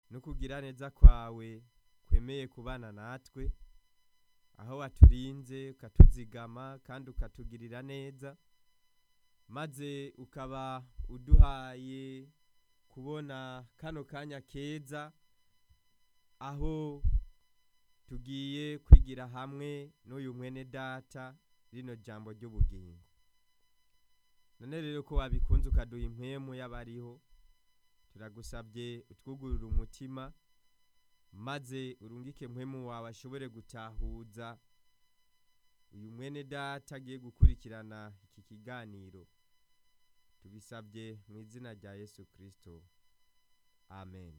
n'ukugira neza kwawe kwemeye kubana natwe aho waturinze ukatuzigama kandi ukatugirira neza maze ukaba uduhaye kubona kano kanya keza aho tugiye kwigira hamwe n'uyu mwene data rino jambo ry'ubugingo none rero ko wabikunze ukaduha impwemu y'abariho turagusabye utwugurura umutima maze urungike mpwemu wawe ashobore gutahuza uyu mwene data agiye gukurikirana iki kiganiro tubisabye mu izina rya yesu kirisito amen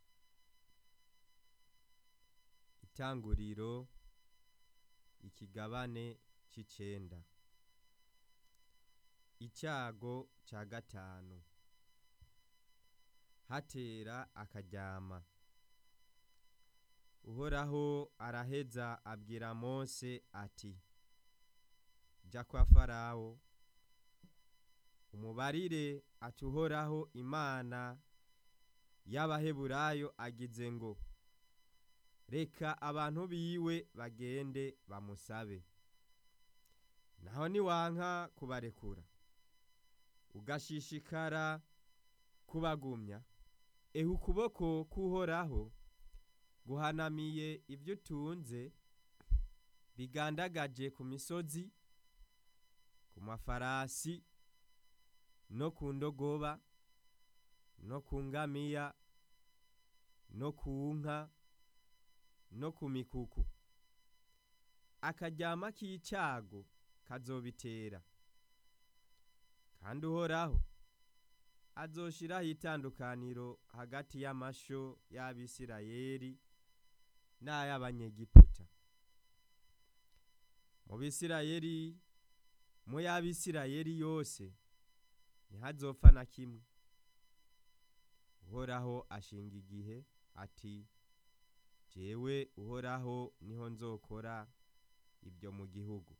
itanguriro ikigabane c'icenda icyago ca gatanu hatera akaryama uhoraho araheza abwira mose ati jya kwa farawo umubarire ati uhoraho imana y'abaheburayo agize ngo reka abantu biwe bagende bamusabe naho niwanka kubarekura ugashishikara kubagumya ehe ukuboko k'uhoraho guhanamiye ibyo utunze bigandagaje ku misozi ku mafarasi no ku ndogoba no ku ngamiya no ku nka no ku mikuku akaryama k'icago kazobitera kandi uhoraho azoshiraho itandukaniro hagati y'amasho y'abisirayeli n'ay'abanyegiputa mu bisirayeli mu y'abisirayeli yose ntihazopfa na kimwe uhoraho ashinga igihe ati jewe uhoraho niho nzokora ibyo mu gihugu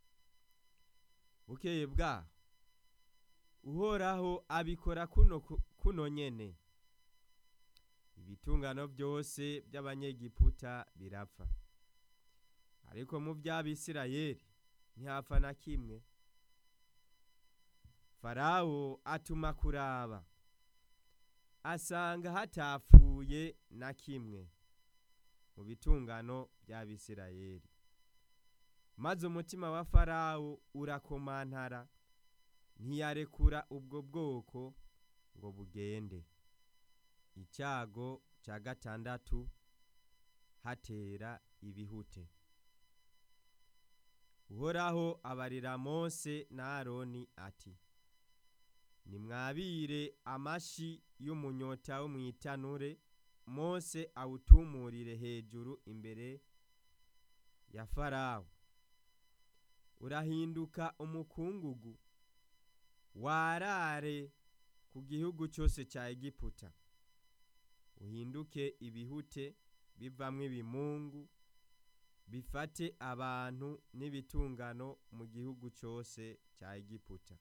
bukeye bwaho uhoraho abikora kuno, kuno nyene ibitungano byose by'abanyegiputa birapfa ariko mu by'abisirayeli ntihapfa na kimwe farawo atuma kuraba asanga hatapfuye na kimwe mu bitungano by'abisirayeli maze umutima wa farawo urakomantara ntiyarekura ubwo bwoko ngo bugende icyago cya gatandatu hatera ibihute uhoraho abarira mose na aroni ati nimwabire amashi y'umunyota wo mu itanure mose awutumurire hejuru imbere ya farawo urahinduka umukungugu warare ku gihugu cyose cya egiputa uhinduke ibihute bivamwo ibimungu bifate abantu n'ibitungano mu gihugu cyose cya egiputa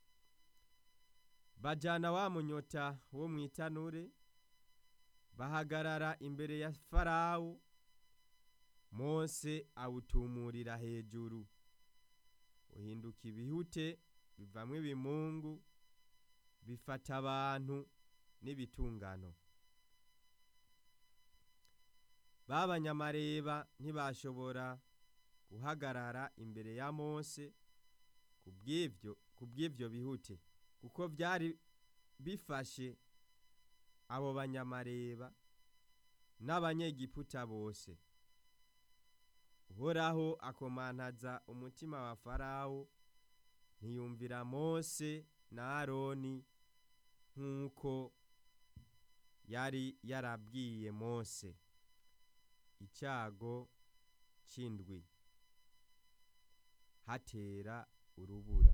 bajyana wa munyota wo mu itanure bahagarara imbere ya farawo mose awutumurira hejuru uhinduka ibihute bivamwo ibimungu bifata abantu n'ibitungano b'abanyamareba ntibashobora guhagarara imbere ya mose ku bw'ibyo bihute kuko byari bifashe abo banyamareba n'abanyegiputa bose uhoraho akomantaza umutima wa farawo ntiyumvira mose na aroni nk'uko yari yarabwiye mose icyago cy'indwi hatera urubura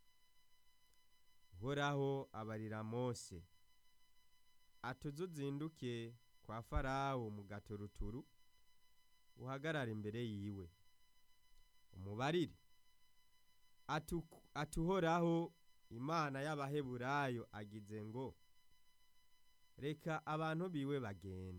uhoraho abarira mose atuze uzinduke kwa farawo mu gaturuturu uhagarara imbere yiwe umubarire atuhoraho imana y'abaheburayo agize ngo reka abantu biwe bagende